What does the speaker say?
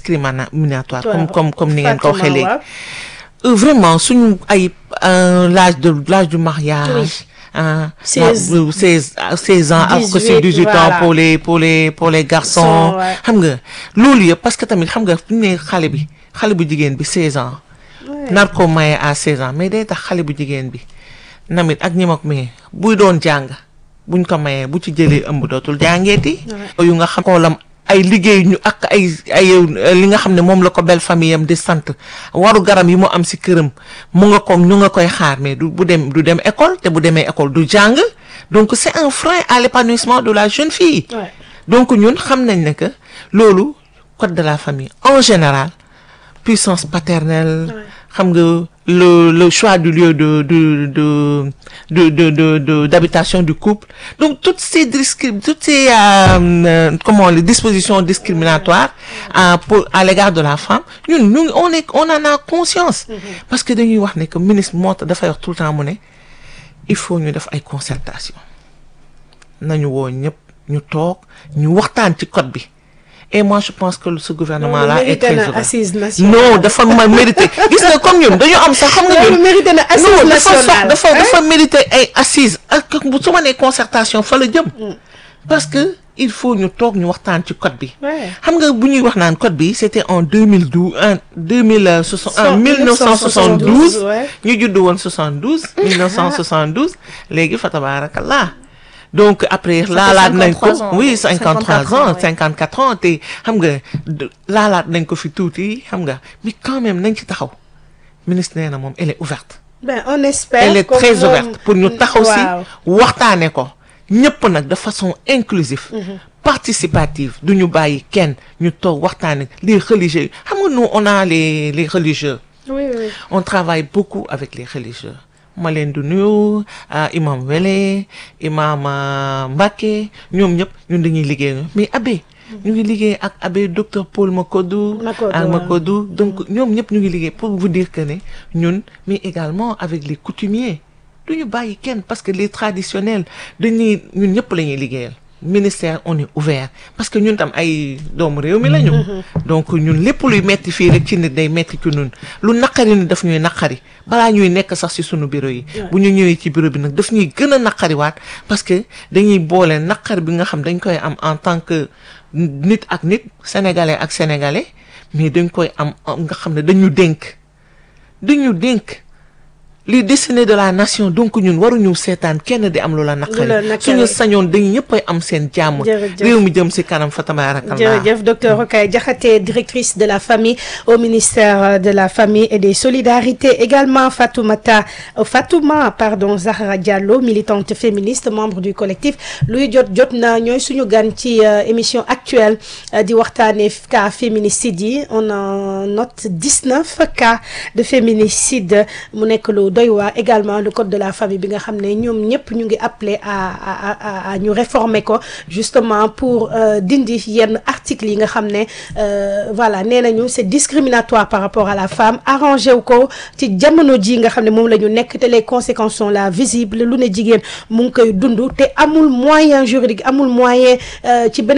discriminatoire comme Waaw. comme comme ni ngeen ko waxee Fatima, léegi waaw. Euh, vraiment suñu ay euh, l'âge de l'âge du mariage Oui. hein, 16. ma- 16 16 ans ak ko 18, si 18 ans voilà. pour les pour les pour les garçons Sont, ouais. xam nga loolu yëpp parce que tamit xam nga fu ñu ne xale bi xale bu jigéen bi 16 ans Ouais. nar ko maye à 16 ans mais day tax xale bu jigéen bi namit ak ñi ma ko maye buy doon jàng buñ ko mayee bu ci jëlee ëmb dootul jàngeeti yu nga xam xoolam ay liggéey ñu ak ay ay euh, li nga xam ne moom la ko belle famille am di sant waru garam yi mu am si këram mu nga ko ñu nga koy xaar mais du bu dem du dem école te bu demee école du jàng donc c'est un frein à l'épanouissement de la jeune fille Ouais. donc ñun xam nañ ne que loolu code de la famille en général puissance paternelle xam nga le le choix du lieu de de de de de de de- d'habitation du couple donc toutes ces discri- toutes ces euh, euh, comment les dispositions discriminatoires à pour à l'égard de la femme ñun ñu on est on en a conscience parce que dañuy wax ne que ministre moo tax dafay wax tout le temps mu ne il faut ñu def ay concertation nañu woo ñëpp ñu toog ñu waxtaan ci code bi et moi je pense que ce gouvernement là est mérité très na heureux. assise nationale. non dafa ma mérité gis nga comme ñun dañu am sax xam nga loolu ñun mérité na assise non dafa nationale. sox dafa hein? dafa mérité ay assises ak bu su ma nee concertation fa la jëm parce que il faut ñu toog ñu waxtaan ci code bi Ouais. xam nga bu ñuy wax naan code bi c'était en 2012 en 2060 en 1972 ouais. ñu judd woon 72 1972 léegi fa tabarakallah donc après laalaat nañ ko 53 ans, oui 53 54 ans ans, ouais. 54 ans te xam nga de- laalaat nañ ko fi tuuti xam nga mais quand même nañ ci taxaw ministre nee na moom elle est ouverte ben on espère. elle est comme très moom- ouverte pour ñu taxaw si waaw. waxtaane ko ñëpp nag de façon inclusive participative du ñu bàyyi kenn ñu toog waxtaane les religieux xam nga nous on a les les religieux oui oui. on travaille beaucoup avec les religieux ma leen di nuyu ah, imam Wele imam ah, Mbacké ñoom ñëpp ñun dañuy liggéey mais abbé ñu ngi liggéey ak abbé docteur Paul Makodou Makodou, ak waaw. Makodou donc ñoom ñëpp ñu ngi liggéey pour vous dire que ne ñun mais également avec les coutumiers du ñu bàyyi kenn parce que les traditionnels dañuy ñun ñëpp la ñuy liggéeyal ministère on est ouvert parce que ñun tam ay doomu réew mi lañu donc ñun lépp luy metti fii rek ci nit day metti ci ñun lu naqari ni daf ñuy naqari balaa ñuy nekk sax ci sunu bureau yi bu ñu ñëwee ci bureau bi nag daf ñuy gën a naqariwaat parce que dañuy boole naqar bi nga xam dañ koy am en tant que nit ak nit sénégalais ak sénégalais mais dañ koy am nga xam ne dañu dénk dañu dénk les destinées de la nation donc ñun waruñu seetaan kenn di am lu la Lu la naqari naqari. suñu sañoon dañ ñëppay am seen jàmm Jërëjëf. réew mi jëm ci kanam fa tabarakallah jërëjëf docteur Rokhaya Diakhaté directrice de la famille au ministère de la famille et des solidarités également Fatoumata euh, Fatouma pardon Zahra Diallo militante féministe membre du collectif luy jot jot na ñooy suñu gan ci euh, émission actuelle euh, di waxtaane cas féminicide yi on en note 19 cas de féminicide mu nekk lu doy waar également le code de la famille bi nga xam ne ñoom ñëpp ñu ngi appelé à à à à ñu réformer ko justement pour euh, dindi yenn articles yi nga xam ne euh, voilà nee nañu c'est discriminatoire par rapport à la femme arrangé wu ko ci jamono ji nga xam ne moom la ñu nekk te les conséquences sont là visibles lu ne jigéen mu ngi koy dund te amul moyen juridique amul moyen euh, ci beneen